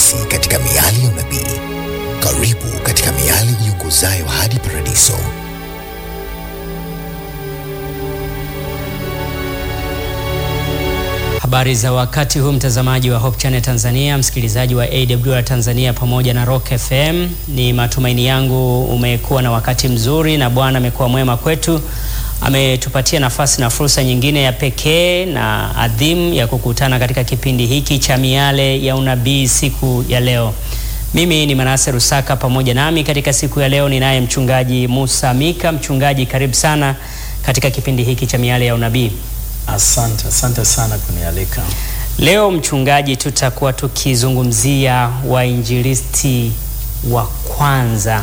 nasi katika miali ya unabii. Karibu katika miali iongozayo hadi paradiso. Habari za wakati huu mtazamaji wa Hope Channel Tanzania, msikilizaji wa AWR Tanzania pamoja na Rock FM. Ni matumaini yangu umekuwa na wakati mzuri na Bwana amekuwa mwema kwetu. Ametupatia nafasi na fursa nyingine ya pekee na adhimu ya kukutana katika kipindi hiki cha miale ya unabii siku ya leo. Mimi ni Manase Rusaka, pamoja nami katika siku ya leo ninaye mchungaji Musa Mika. Mchungaji, karibu sana katika kipindi hiki cha miale ya unabii. Asante, asante sana kunialika. Leo mchungaji, tutakuwa tukizungumzia wainjilisti wa kwanza,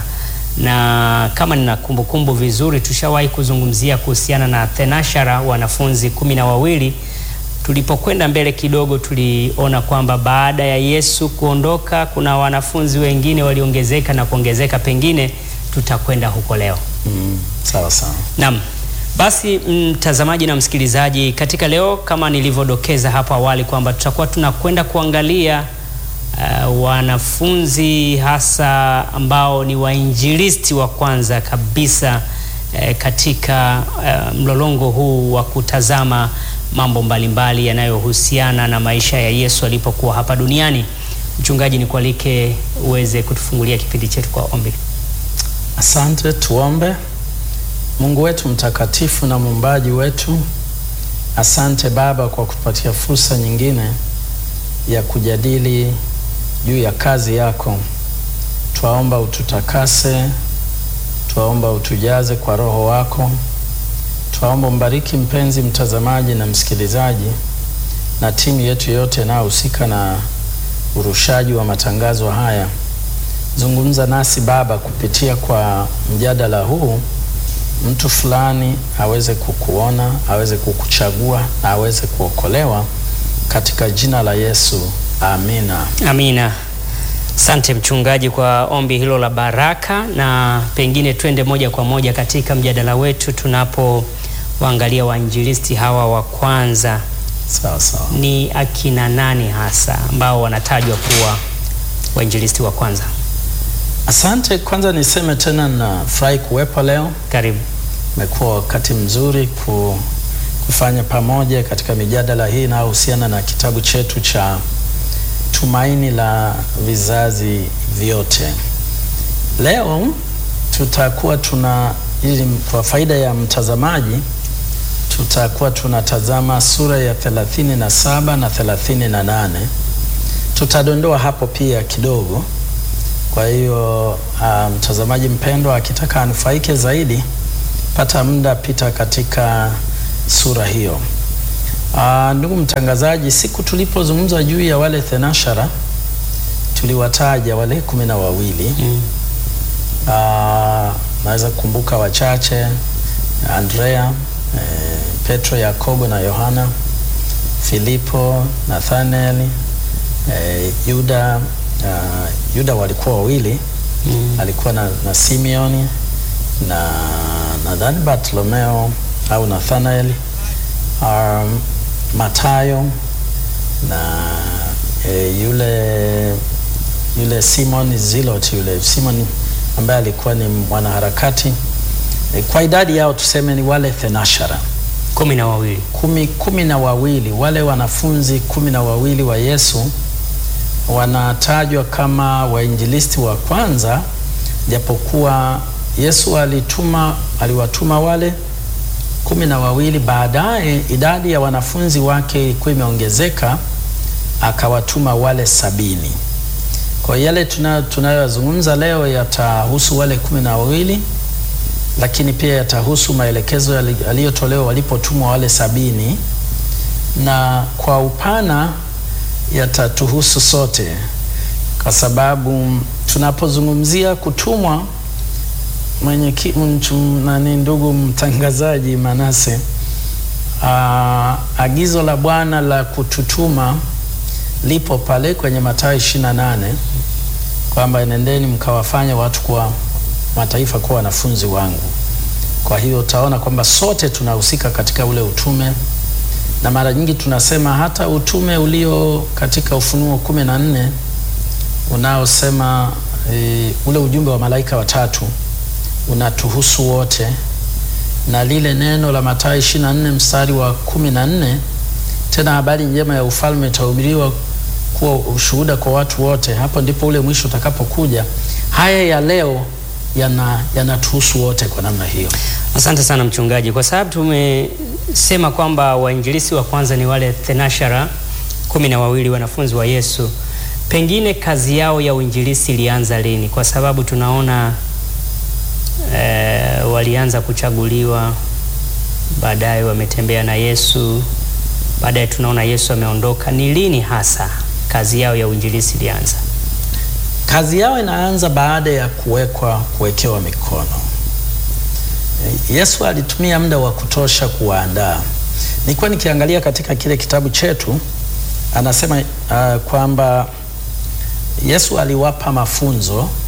na kama nina kumbukumbu vizuri, tushawahi kuzungumzia kuhusiana na thenashara, wanafunzi kumi na wawili. Tulipokwenda mbele kidogo, tuliona kwamba baada ya Yesu kuondoka, kuna wanafunzi wengine waliongezeka na kuongezeka, pengine tutakwenda huko leo. Mm, sawa sawa. Naam. Basi mtazamaji na msikilizaji, katika leo kama nilivyodokeza hapo awali kwamba tutakuwa tunakwenda kuangalia uh, wanafunzi hasa ambao ni wainjilisti wa kwanza kabisa uh, katika uh, mlolongo huu wa kutazama mambo mbalimbali yanayohusiana na maisha ya Yesu alipokuwa hapa duniani. Mchungaji, nikualike uweze kutufungulia kipindi chetu kwa ombi. Asante, tuombe. Mungu wetu mtakatifu na muumbaji wetu, asante Baba kwa kutupatia fursa nyingine ya kujadili juu ya kazi yako. Twaomba ututakase, twaomba utujaze kwa Roho wako, twaomba mbariki mpenzi mtazamaji na msikilizaji na timu yetu yote inayohusika na urushaji wa matangazo haya. Zungumza nasi Baba kupitia kwa mjadala huu mtu fulani aweze kukuona, aweze kukuchagua na aweze kuokolewa katika jina la Yesu, amina. Amina. Asante mchungaji kwa ombi hilo la baraka, na pengine twende moja kwa moja katika mjadala wetu tunapowaangalia wainjilisti hawa wa kwanza. Sawa sawa. Ni akina nani hasa ambao wanatajwa kuwa wainjilisti wa kwanza? Asante. Kwanza niseme tena na furahi kuwepo leo. Karibu. Imekuwa wakati mzuri ku, kufanya pamoja katika mijadala hii inayohusiana na kitabu chetu cha Tumaini la Vizazi Vyote. Leo tutakuwa tuna ili kwa faida ya mtazamaji tutakuwa tunatazama sura ya 37 na 38. Tutadondoa hapo pia kidogo kwa hiyo mtazamaji um, mpendwa akitaka anufaike zaidi, pata muda pita katika sura hiyo. Uh, ndugu mtangazaji, siku tulipozungumza juu ya wale thenashara tuliwataja wale kumi na wawili mm. Uh, naweza kukumbuka wachache: Andrea, eh, Petro, Yakobo na Yohana, Filipo, Nathanael, eh, Yuda Uh, Yuda walikuwa wawili mm. Alikuwa na, na Simeoni na nadhani Bartolomeo au Nathanael, um, Matayo na e, yule yule Simon Zilot, yule Simon ambaye alikuwa ni mwanaharakati e, kwa idadi yao tuseme ni wale thenashara kumi na wawili kumi, kumi na wawili wale wanafunzi kumi na wawili wa Yesu wanatajwa kama wainjilisti wa kwanza, japokuwa Yesu alituma aliwatuma wale kumi na wawili. Baadaye idadi ya wanafunzi wake ilikuwa imeongezeka, akawatuma wale sabini. Kwa yale tunayoyazungumza leo yatahusu wale kumi na wawili, lakini pia yatahusu maelekezo yaliyotolewa walipotumwa wale sabini, na kwa upana yatatuhusu sote kwa sababu tunapozungumzia kutumwa, mwenye nani, ndugu mtangazaji Manase, aa, agizo la Bwana la kututuma lipo pale kwenye Mathayo 28 kwamba nendeni mkawafanya watu kwa mataifa kuwa wanafunzi wangu. Kwa hiyo utaona kwamba sote tunahusika katika ule utume na mara nyingi tunasema hata utume ulio katika Ufunuo kumi na nne unaosema e, ule ujumbe wa malaika watatu unatuhusu wote, na lile neno la Mathayo 24 mstari wa 14, tena habari njema ya ufalme itahubiriwa kuwa ushuhuda kwa watu wote, hapo ndipo ule mwisho utakapokuja. Haya ya leo yana yanatuhusu wote kwa namna hiyo. Asante sana mchungaji, kwa sababu tumesema kwamba wainjilisi wa kwanza ni wale thenashara kumi na wawili wanafunzi wa Yesu. Pengine kazi yao ya uinjilisi ilianza lini? Kwa sababu tunaona eh, walianza kuchaguliwa, baadaye wametembea na Yesu, baadaye tunaona Yesu ameondoka. Ni lini hasa kazi yao ya uinjilisi ilianza? Kazi yao inaanza baada ya kuwekwa kuwekewa mikono. Yesu alitumia muda wa kutosha kuwaandaa. Nilikuwa nikiangalia katika kile kitabu chetu, anasema uh, kwamba Yesu aliwapa mafunzo uh,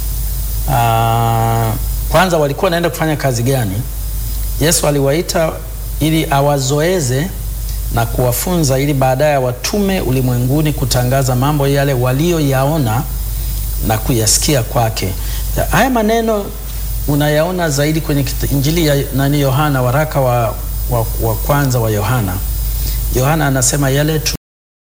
kwanza walikuwa wanaenda kufanya kazi gani? Yesu aliwaita ili awazoeze na kuwafunza ili baadaye watume ulimwenguni kutangaza mambo yale walioyaona na kuyasikia kwake. Haya maneno unayaona zaidi kwenye Injili ya nani Yohana, waraka wa, wa, wa kwanza wa Yohana. Yohana anasema yale